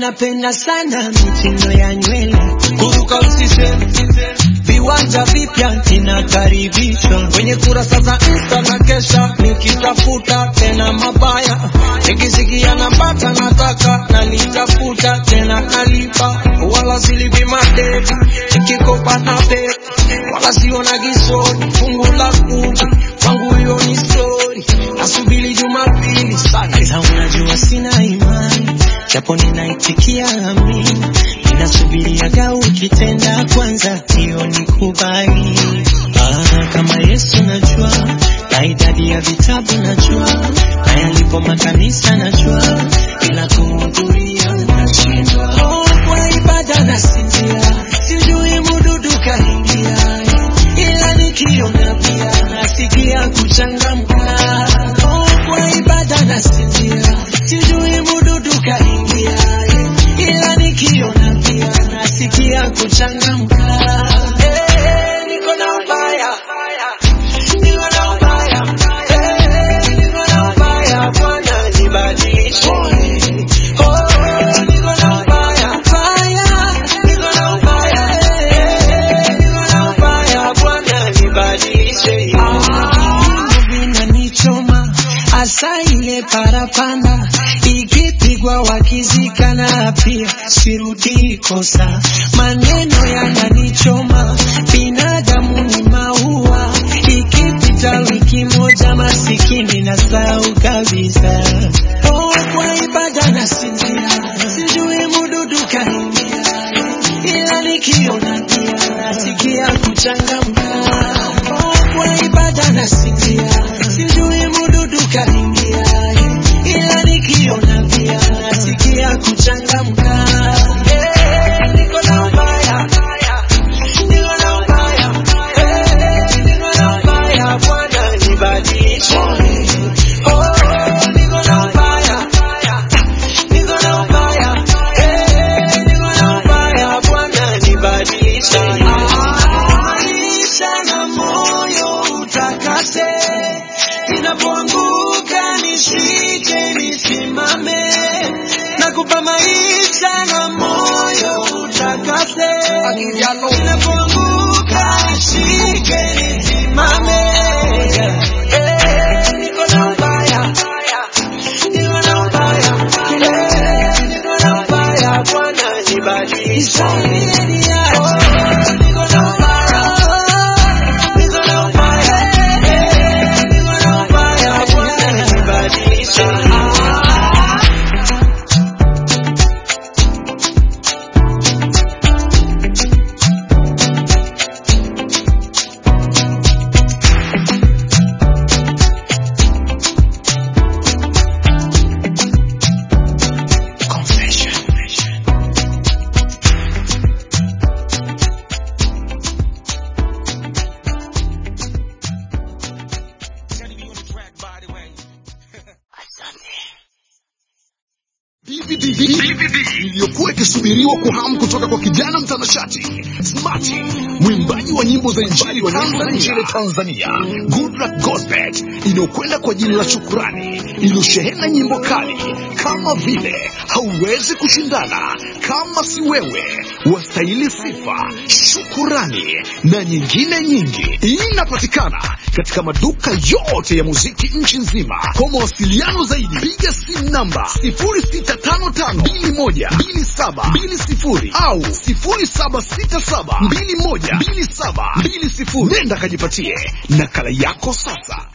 napenda sana mitindo ya nywele, kuruka usiseme, viwanja vipya ninakaribishwa kwenye kurasa za Insta na kesha nikitafuta tena mabaya, nikisikia napata nataka nalitafuta tena nalipa, wala silipi madeni nikikopa na beba, wala siona gisoni fungu la kumi kwangu hiyo ni story, nasubiri Jumapili sana, ila unajua sina imani japo ninaitikia amina, ninasubiriaga ukitenda kwanza, hiyo ni kubali. Ah, kama Yesu najua, na idadi ya vitabu najua, na yalipo makanisa najua, ila kuhudhuria nashindwa. Oh, kwa ibada nasinzia, sijui mududu kaingia, ila nikiona pia nasikia kuchangamka. Oh, kwa ibada nasinzia, sijui mududu kaingia, ila nikiona pia nasikia kuchangamka. Eh, niko na ubaya, niko na ubaya, eh, niko na ubaya, Bwana nibadilishe. Oh, niko na ubaya, ubaya, niko na ubaya, eh, niko na ubaya, Bwana nibadilishe. Ah, vinanichoma hasa ile parapanda ikipigwa wakizikana pia sirudi kosa maneno yananichoma binadamu ni maua ikipita wiki moja masikini na sau kabisa oh, kwa ibada nasinzia sijui mududu kaingia ila nikiona pia nasikia kuchangamka oh, kwa ibada nasinzia sijui mududu kaingia ila nikiona pia nasikia kuchangamka Eh, niko na ubaya niko na ubaya Eh, niko na ubaya Bwana nibadilishe Oh, niko na ubaya niko na ubaya Eh, niko na ubaya Bwana nibadilishe maisha na moyo utakase ninapoanguka nishike nisimame nakupa maisha na moyo utakase ninapoanguka nishike nisimame Eh, niko na ubaya niko na ubaya Eh, niko na ubaya Bwana nibadilishe Oh, niko na ubaya niko na ubaya Eh, niko na ubaya Bwana nibadilishe DVD iliyokuwa ikisubiriwa kwa hamu kutoka kwa kijana mtanashati Smarty, mwimbaji wa nyimbo za injili wa nyanda nchini Tanzania, Goodluck Gospel, inayokwenda kwa jina la Shukurani, iliyoshehena nyimbo kali kama vile hauwezi kushindana, kama si wewe, wastahili sifa, shukurani na nyingine nyingi. Inapatikana katika maduka yote ya muziki nchi nzima. Kwa mawasiliano zaidi, piga simu namba 0655212720 au 0767212720. Nenda kajipatie nakala yako sasa.